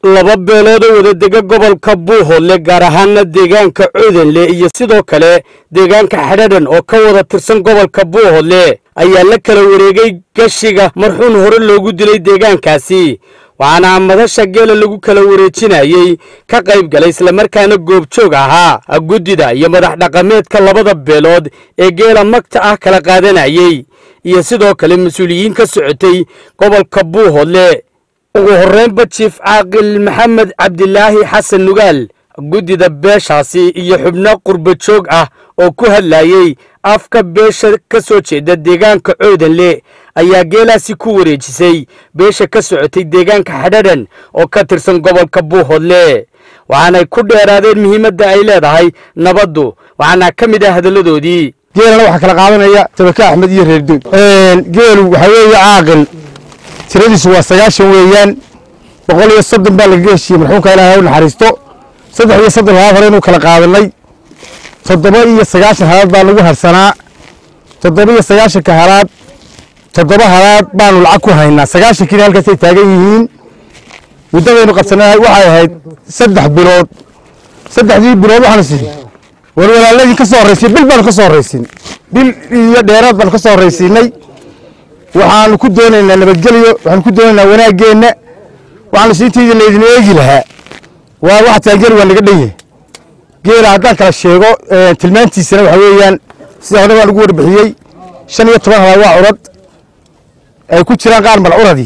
laba beelood oo wada dega gobolka buuhoodle gaar ahaana deegaanka coodanle iyo sidoo kale deegaanka xadhadhan oo ka wada tirsan gobolka buuhoodle ayaa la kala wareegay gashiga marxuun hore loogu dilay deegaankaasi waxaana madasha geela lagu kala wareejinayey ka qayb galay islamarkaana goobjoog ahaa guddida iyo madax dhaqameedka labada beelood ee geela magta ah kala qaadanayey iyo sidoo kale mas-uuliyiin ka socotay gobolka buuhoodle ugu horreynba jiif caaqil maxamed cabdilaahi xasan nugaal guddida beeshaasi iyo xubno qurba joog ah oo ku hadlayey afka beesha ka soo jeeda deegaanka coodanle ayaa geelaasi ku wareejisay beesha ka socotay deegaanka xadhadhan oo ka tirsan gobolka buuhoodle waxaanay ku dheeraadeen muhiimadda ay leedahay nabaddu waxaana ka mid ah hadalladoodii geelana waxaa kala qaadanaya tabaka axmed iyo reerdood geelu waxaa weeye caaqil tiradiisu waa sagaashan weeyaan boqol iyo soddon baa lagaga heshiiyey marxuumka ilaahay u naxariisto saddex iyo soddon halaad hore inuu kala qaadanay toddoba iyo sagaashan halaad baa lagu harsanaa toddoba iyo sagaashanka halaad toddoba halaad baanu lacag ku haynaa sagaashankiina halkaasay taagan yihiin muddadaynu qabsanay waxay ahayd saddex bilood saddexdii bilood waxaanu siin war walaaladii ka soo horraysiin bil baanu ka soo horraysiin bil iyo dheeraad baanu ka soo horraysiinay waxaanu ku doonaynaa nabadgelyo waxaanu ku doonaynaa wanaaggeenna waxaanu siintaydii laydin eegi lahaa waa waxa taangeel waa naga dhan yahay geela haddaan kala sheego tilmaantiisana waxa weeyaan sida hore baan ugu warbixiyey shan iyo toban halaad waa curad ay ku jiraan qaar malcuradii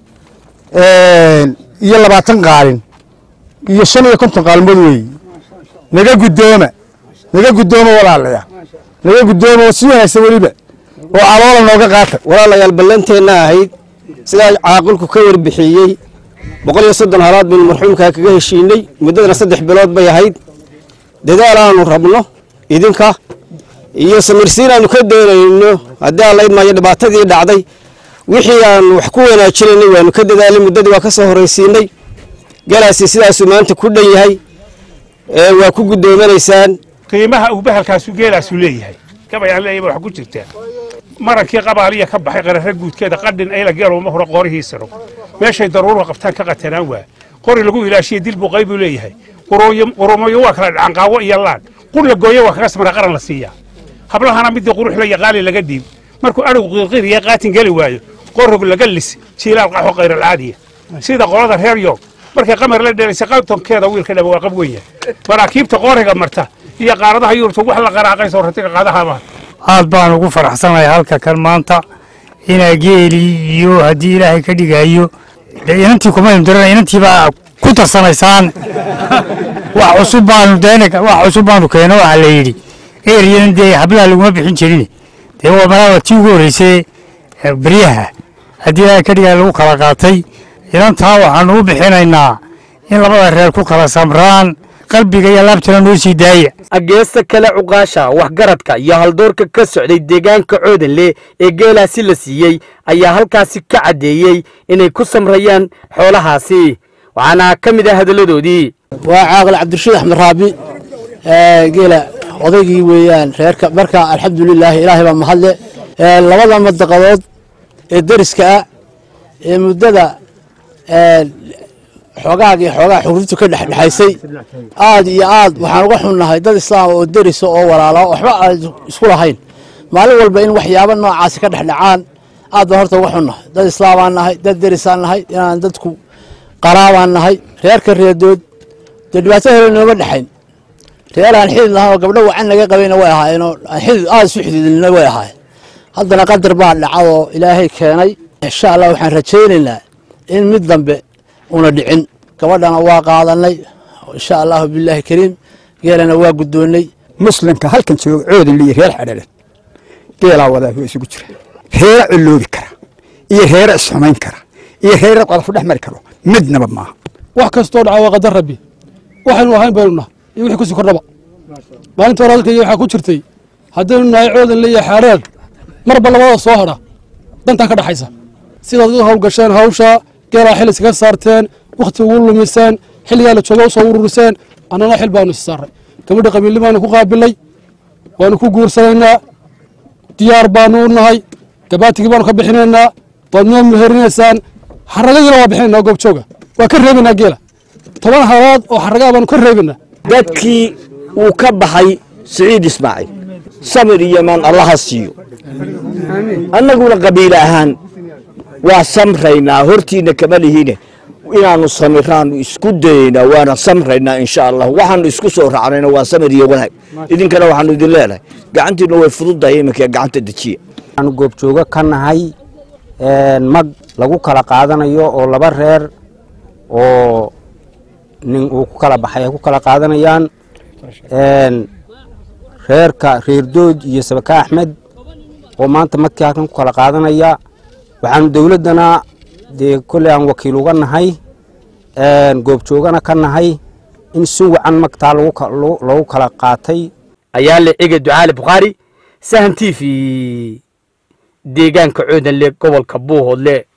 iyo labaatan qaalin iyo shan iyo konton qaalmood weeye naga guddooma naga guddooma walaalaya naga guddooma oo si wanaagsan weliba oo caloola nooga qaata walaalayaal ballanteenna ahayd sidaa caaqilku ka warbixiyey boqol iyo soddon halaad baynu marxuumkaa kaga heshiinay muddadana saddex bilood bay ahayd dadaal aanu rabno idinka iyo samirsiin aanu ka doonayno haddii aan la idmaayo dhibaatadii dhacday wixii aanu wax ku wanaajinaynay waanu ka dadaalay muddadii waa ka soo horraysiinay galaasi sidaasuu maanta ku dhan yahay waa ku gudoomanaysaan qiimaha uu bahalkaasu geelaasu leeyahay gabayaan leeyahay wax ku jirtaa marankii qabaaliya ka baxay qararra guudkeeda qadhin ayla geelowma hore qoorihiisano meeshay daruura qabtaan ka qatanaan waa qori lagu ilaashiya dil buu qaybuu leeyahay qurumayo waa kala dhacan qaawo iyo laan qur la gooyo waa kaga samra qaran la siiyaa hablahana midii qurux la yaqaali laga dhiib markuu adhigu qiirqiiriya qaatin geli waayo qorog laga lis jiilaal qaxo qayralcaadiya sida qolada reer yoog markay qamar la dheelaysay qatonkeeda wiilka dhaba waa qab weyn yahay maraakiibta qooriga marta iyo qaaradaha yurubta wax la qaraaqayso ratiga qaadahaama aad baan ugu faraxsanahay halka kan maanta inaa geeli iyo haddii ilaahay ka dhigayo de inantii kuma imdirana inantiibaa ku tarsanaysaan wax cusub baanu deen wax cusub baanu keeno waxaa la yidhi eryanan dee hablaha laguma bixin jirin dee waa malaa tii ugu horreysay beryaha haddii ilaahay ka dhigaya lagu kala qaatay inantaa waxaanu u bixinaynaa in labada reer ku kala samraan qalbiga iyo laabtana noo sii daaya geesta kale cuqaasha waxgaradka iyo haldoorka ka socday deegaanka coodanle ee geelaasi la siiyey ayaa halkaasi ka caddeeyey inay ku samrayaan xoolahaasi waxaana ka mid ah hadalladoodii waa caaqil cabdirashiid axmed raabi geela odaygii weeyaan reerka marka alxamdulilaahi ilaahay baa mahadle labada madaqadood ee deriska ah ee muddada xoogaagii xoogaa xurriyadtu ka dhexdhexaysay aad iyo aad waxaan uga xunnahay dad islaama oo derisa oo walaala waxba aan isku lahayn maalin walba in waxyaabo noocaasi ka dhexdhacaan aad baan horta uga xunnahay dad islaamaan nahay dad derisaan nahay inaan dadku qaraabaan nahay reerka reedood dee dhibaato hore nooma dhexayn reer aan xidid lahaan oo gabdho wacan naga qabayna way ahaayeenoo aan xidid aad isu xididilna way ahaayeen haddana qadar baa dhacadoo ilaahay keenay insha allah waxaan rajaynaynaa in mid dambe una dhicin gabadhana waa qaadanay insha allahu bilaahi kariim geelana waa guddoonnay muslimka halkan jooga coodan liyo reer xadhalan geelaa wadaa waa isugu jira reera coloobi kara iyo reera isxumayn kara iyo reera qadafu dhex mari karo midnaba maaha wax kastoo dhaca waa qadar rabbi waxaynu ahayn baynu nahay iyo wixii kusii kordhaba maalinta hore halkaiyo waxaa ku jirtay haddaynu nahay coodan liyo xaadhaan marba labada soo hadha dantaa ka dhaxaysa sidaad u hawlgasheen hawsha geelaa xil iskaga saarteen wakhti ugu lumiseen xilligaa la jooga usoo ururiseen annana xil baanu is saaray gabadha qabiilli baanu ku qaabilay waanu ku guursanaynaa diyaar baanu u nahay gabaatigii baanu ka bixinaynaa waad noo meherinaysaan xaragadiina waa bixinaynaa goobjooga waa ka reebaynaa geela toban halaad oo xaragaa baanu ka reebana dadkii uu ka baxay siciid ismaaciil samir iyo maan allaha siiyo annaguna qabiil ahaan waa samraynaa hortiina kama lihiine inaanu samiraanu isku dayaynaa waana samraynaa insha allah waxaanu isku soo raacnayna waa samir iyo wanaag idinkana waxaanu idin leenahay gacantiina way fududahay iminka gacanta dejiya waxaanu goobjoogo ka nahay mag lagu kala qaadanayo oo laba reer oo nin uu ku kala baxay ay ku kala qaadanayaan reerka reerdood iyo sabaka axmed oo maanta magkii halkan ku kala qaadanaya waxaanu dowladdana dee kolley aan wakiil uga nahay goobjoogana ka nahay in si wacan magtaa lagu kala qaatay ayaa le ege ducaali bukhaari sahan t v deegaanka coodanle gobolka buuhoodle